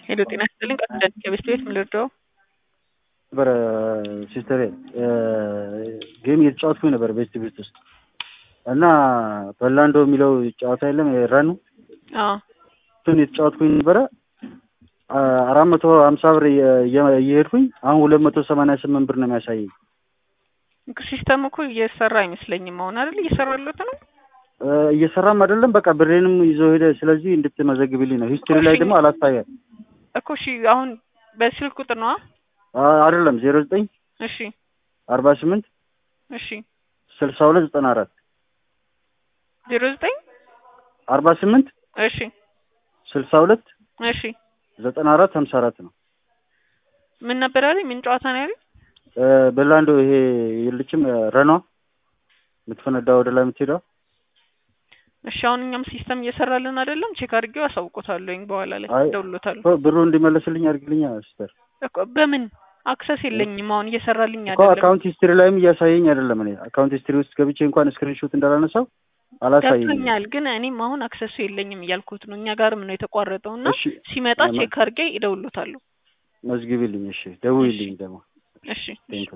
ሄሎ ጤና ይስጥልኝ ቀጥታ ከቤት ቤት ምን ልርዳው? ነበረ ሲስተሬ ጌም እየተጫወትኩኝ ነበር ቤስት ቤት ውስጥ እና በላንዶ የሚለው ጨዋታ የለም ረኑ አዎ እሱን የተጫወትኩኝ ነበረ አራት መቶ ሀምሳ ብር እየሄድኩኝ አሁን ሁለት መቶ ሰማንያ ስምንት ብር ነው የሚያሳየኝ። ሲስተም እኮ እየሰራ አይመስለኝም። አሁን አይደል እየሰራለት ነው። እየሰራም አይደለም በቃ ብሬንም ይዞ ሄደ። ስለዚህ እንድትመዘግብልኝ ነው። ሂስትሪ ላይ ደግሞ አላሳያል እኮ እሺ። አሁን በስልክ ቁጥር ነው አይደለም ዜሮ ዘጠኝ እሺ አርባ ስምንት እሺ ስልሳ ሁለት ዘጠና አራት ዜሮ ዘጠኝ አርባ ስምንት እሺ ስልሳ ሁለት እሺ ዘጠና አራት ሀምሳ አራት ነው። ምን ነበር ያለኝ? ምን ጨዋታ ነው ያለኝ? በላንዶ ይሄ የልችም ረኗ የምትፈነዳ ወደ ላይ የምትሄደው እሺ አሁን እኛም ሲስተም እየሰራልን አይደለም። ቼክ አድርጌው አሳውቆታለሁኝ በኋላ ላይ አይ፣ እደውልሎታለሁ። ብሩ እንዲመለስልኝ አድርግልኛ ሲስተር። እኮ በምን አክሰስ የለኝም አሁን እየሰራልኝ እኮ አይደለም። አካውንት ሂስትሪ ላይም እያሳየኝ አይደለም። እኔ አካውንት ሂስትሪ ውስጥ ገብቼ እንኳን ስክሪንሾት እንዳላነሳው አላሳየኝም። ገብቶኛል፣ ግን እኔም አሁን አክሰሱ የለኝም እያልኩት ነው። እኛ ጋርም ነው የተቋረጠው እና እሺ ሲመጣ አማ- ቼክ አድርጌ እደውልሎታለሁ። መዝግቢልኝ። እሺ ደውይልኝ ደግሞ እሺ ቴንክ